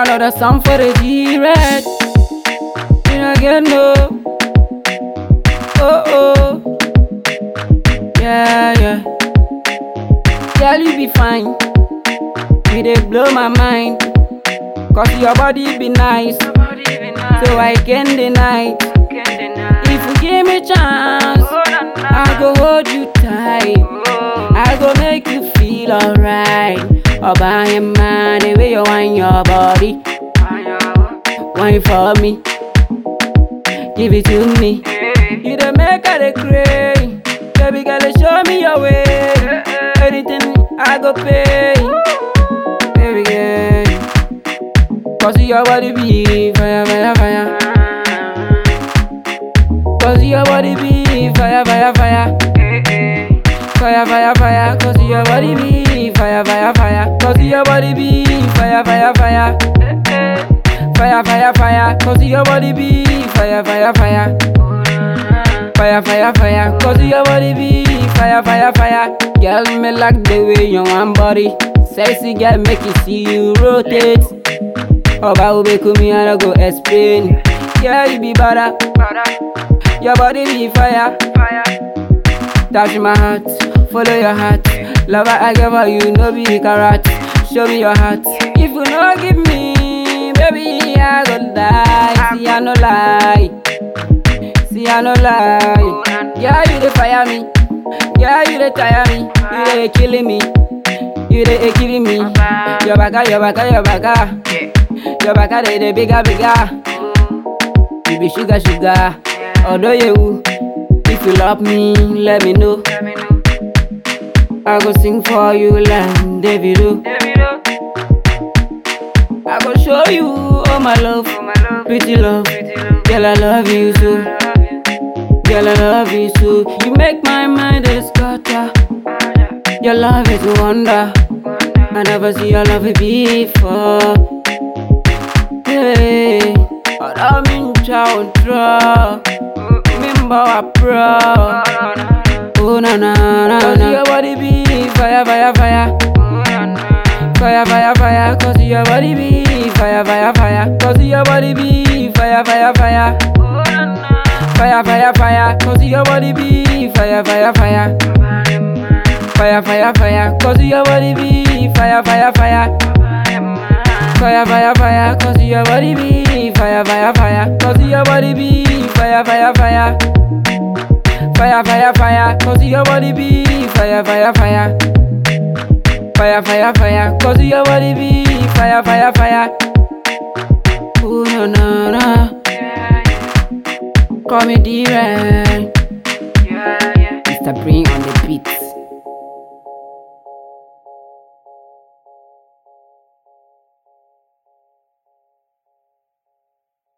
Another song for the G-Red. You know get no. Oh oh. Yeah yeah. Girl you be fine. You dey blow my mind. Cause your body be nice. So I can deny. If you give me chance, I go hold you tight. I go make you feel alright. Oba and man, the way you wind your body, wine for me, give it to me. You the make her the cray, baby girl, show me your way. Anything I go pay, baby girl. Cause your body be fire, fire, fire. Cause your body be fire, fire, fire. Fire, fire, fire. Cause your body be fire, fire, fire. Cause your body be fire, fire, fire. Fire, fire, fire. Cause your body be fire, fire, fire. Fire, fire, fire. Cause your body be fire, fire, fire. Girl, me like the way you want body. Sexy girl, make you see you rotate. Oba ube kumi, I don't go explain. Yeah, you be better. Your body be fire. Touch my heart, follow your heart. Lover, I give her you, no be carrot. Show me your heart. If you no give me, baby, I go die. See, I no lie. See, I no lie. Yeah, you dey fire me. Yeah, you dey tire me. You dey killing me. You dey killing me. Your baka, your baka, your baka. Your baka, they dey bigger, bigger. You be sugar, sugar. Although you, if you love me, let me know. I go sing for you like Davido. I go show you all my love, pretty love. Girl, I love you so. Girl, I love you so. You make my mind a scatter. Your love is a wonder. I never see your love before. Hey, ọ̀rọ̀ mi ń ja òjò, mi ń bọ̀ wá pro. Oh na na na na. Cause your body be fire fire fire. Fire fire fire. Cause your body be fire fire fire. Cause your body be fire fire fire. Fire fire fire. Cause your body be fire fire fire. Fire fire fire. Cause your body be fire fire fire. Fire, fire, fire, cause your body be fire, fire, fire, cause your body be fire, fire, fire. Fire, fire, fire, cause your body be fire, fire, fire. Fire, fire, fire, cause your body be fire, fire, fire. Ooh, na, na, na. Call me D-Ray. Mr. Bring on the beat.